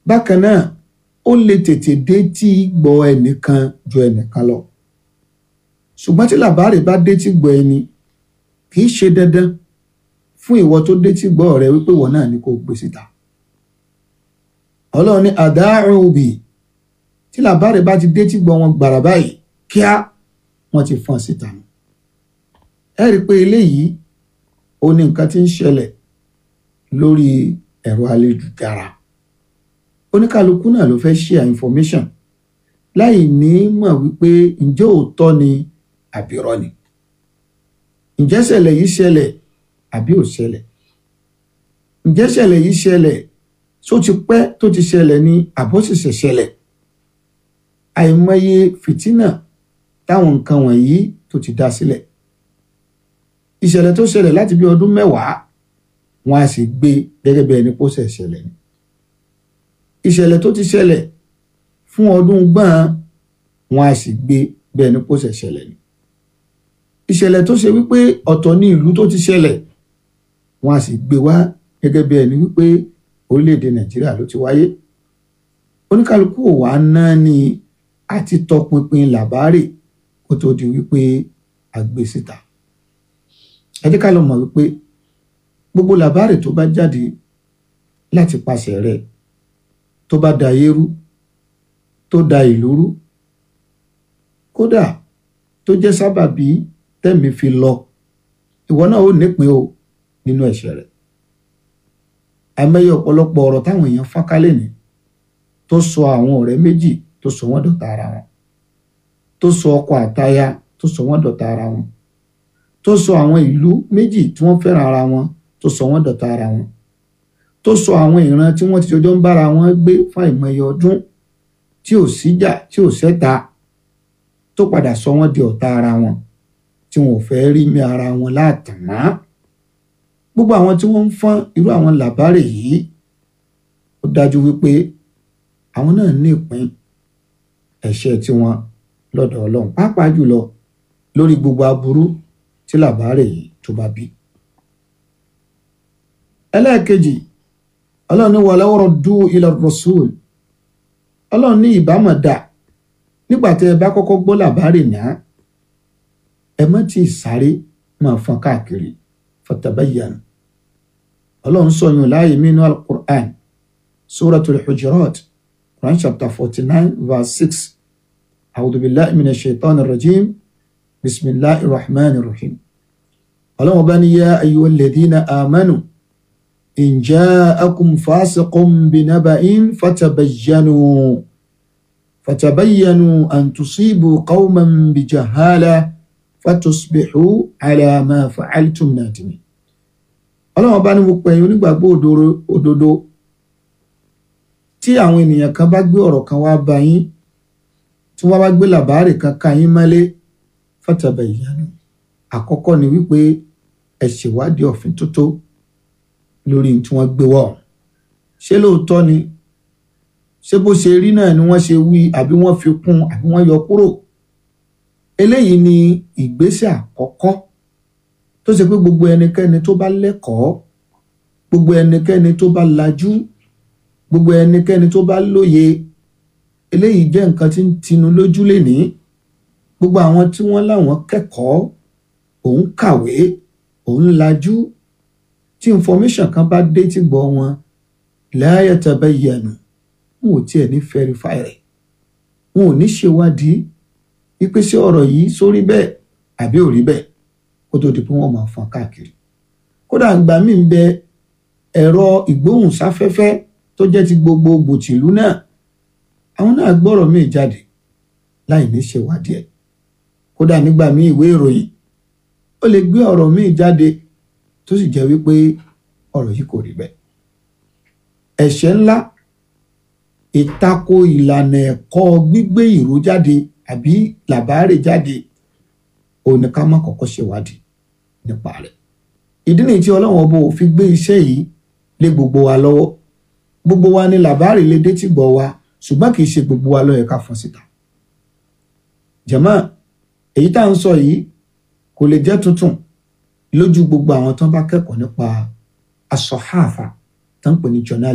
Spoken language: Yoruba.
bákan náà ó lè tètè dé tí gbọ́ ẹnìkan ju ẹnìkan lọ ṣùgbọ́n tí làbárè bá dé tí gbọ́ ẹni kì í ṣe dandan fún ìwọ tó dé tí gbọ́ rẹ wípé ìwọ náà ni kò gbé síta ọlọ́run ní àdáàrùn òbí tí làbárè bá ti dé tí gbọ́ wọn gbàrà báyìí kíá wọ́n ti fọ́n síta nù ẹ rí i pé eléyìí ó ní nǹkan tí ń ṣẹlẹ̀ lórí ẹ̀rọ ayélujára oníkálukú náà ló fẹ́ share information láì ní mọ̀ wípé ǹjẹ́ òótọ́ ni àbírọ́ ni ǹjẹ́ ṣẹlẹ̀ yìí ṣẹlẹ̀ àbí ò ṣẹlẹ̀ ǹjẹ́ ṣẹlẹ̀ yìí ṣẹlẹ̀ tó ti pẹ́ tó ti ṣẹlẹ̀ ní àbọ̀ṣẹ̀ṣẹ̀ ṣẹlẹ̀ àìmọye fìtínà táwọn nǹkan wọ̀nyí tó ti dá sílẹ̀ ìṣẹ̀lẹ̀ tó ṣẹlẹ̀ láti bí ọdún mẹ́wàá wọn a sì gbé gẹ́gẹ́ bí ẹni pósẹ̀ ṣẹlẹ̀ ni ìṣẹ̀lẹ̀ tó ti ṣẹlẹ̀ fún ọdún gbọ́n wọn a sì gbé bí ẹni pósẹ̀ ṣẹlẹ̀ ni ìṣẹ̀lẹ̀ tó ṣe wípé ọ̀tọ̀ ní ìlú tó ti ṣẹlẹ̀ wọn a sì gbé wá gẹ́gẹ́ bí ẹni wípé orílẹ̀-èdè nàìjíríà ló ti wáyé oníkálukú ò wá ná ní àti tọpinpin làbárè kó tó di wípé a gbé síta ẹ jẹ́ ká lọ mọ̀ wípé gbogbo làbárè tó bá jáde láti pàṣẹ rẹ̀ tó bá da ayé rú tó da ìlú rú kódà tó jẹ́ sábàbí tẹ̀mí fi lọ ìwọ náà ó nípìn o nínú ẹ̀ṣẹ̀ rẹ̀ àìmọye ọ̀pọ̀lọpọ̀ ọ̀rọ̀ táwọn èèyàn fọ́nkálẹ̀ ní tó sọ àwọn ọ̀rẹ́ méjì tó sọ wọ́n dọ̀tá ara wọn tó sọ ọkọ àtaya tó sọ wọ́n dọ̀tá ara wọn tó sọ àwọn ìlú méjì tí wọ́n fẹ́ràn ara wọn tó sọ wọ́n dọ̀tá ara wọn tó sọ àwọn ìran tí wọ́n ti jọjọ́ ń bára wọn gbé fún àìmọye ọdún tí ò síjà tí ò sẹ́ta tó padà sọ wọ́n di ọ̀tá ara wọn tí wọn ò fẹ́ rí mi ara wọn láàtàn mọ́ gbogbo àwọn tí wọ́n ń fọ́n irú àwọn làbárè yìí ó dájú wípé àwọn náà ní ìpín ẹ̀ṣẹ̀ tiwọn lọ́dọ̀ Ọlọ́run pàápàá jùlọ lórí gbogbo aburú tí làbárè yìí tó bá bí. ẹlẹ́ẹ̀kejì Ọlọ́run ní walaw raddu ila rasul Ọlọ́run ní ìbámọ̀ dà nígbà tí ẹ bá kọ́kọ́ gbọ́ làbárè náà ẹ má tí ì sáré máa fọ́n káàkiri fatabayyanu ọlọ́run sọyún láàyè mínú alukur'an suratul hujurat quran chapter forty nine verse six awudubilahi mina shaitan rajim bisimilahi rahman rahim ọlọ́run bá ní yá ayyuhal ladhina amanu in ja'akum fasiqun binaba'in fatabayyanu fatabayyanu an tusibu qawman bijahala fatusbihu ala ma fa'altum nadimin ọlọ́run bá ní mo pẹ̀yìn onígbàgbọ́ òdodo tí àwọn ènìyàn kan bá gbé ọ̀rọ̀ kan wá bá yín tí wọ́n bá gbé làbárè kan ká yín mọ́lé fatabayyanu àkọ́kọ́ ni wípé ẹ ṣèwádìí ọ̀fin tótó lórí tí wọ́n gbé wọ̀ ṣé lóòótọ́ ni ṣé bó ṣe rí náà ni wọ́n ṣe wí àbí wọ́n fi kún àbí wọ́n yọ kúrò eléyìí ni ìgbésẹ̀ àkọ́kọ́ tó ṣe pé gbogbo ẹnikẹ́ni tó bá lẹ́kọ̀ọ́ gbogbo ẹnikẹ́ni tó bá lajú gbogbo ẹnikẹ́ni tó bá lóye eléyìí jẹ́ nǹkan tí ń tinu lójú lénìí gbogbo àwọn tí wọ́n láwọn kẹ́kọ̀ọ́ òun kàwé òun lajú tí information kan bá dé tí gbọ́ wọn la yatabayyanu wọn ò tiẹ̀ ní verify rẹ̀ wọn ò ní ṣèwádìí wípé ṣé ọ̀rọ̀ yìí sórí bẹ́ẹ̀ àbí ò rí bẹ́ẹ̀ kó tó di pé wọ́n máa fọ́n káàkiri kódà ìgbà míì ń bẹ ẹ̀rọ ìgbóhùnsáfẹ́fẹ́ tó jẹ́ ti gbogbogbò tìlú náà àwọn náà gbọ́rọ̀ míì jáde láì ní ṣèwádìí ẹ̀ kódà nígbà míì ìwé ìròyìn ó lè gbé ọ̀rọ̀ míì jáde tó sì jẹ́ wípé ọ̀rọ̀ yìí kò rí bẹ́ẹ̀ ẹ̀ṣẹ̀ ńlá ìtako ìlànà ẹ̀kọ́ gbígbé ìró jáde àbí làbárè jáde òun ni ká má kọ́kọ́ ṣèwádìí nípa rẹ̀ ìdí nìyí tí ọlọ́run ọba ò fi gbé iṣẹ́ yìí lé gbogbo wa lọ́wọ́ gbogbo wa ni làbárè lè dé tí gbọ́ wa ṣùgbọ́n kì í ṣe gbogbo wa ló yẹ ká fọ́n síta jàmá èyí tá à ń sọ yìí kò lè jẹ́ tuntun lójú gbogbo àwọn tó bá kẹ́kọ̀ọ́ nípa asọ̀háàfà tó ń pè ní journal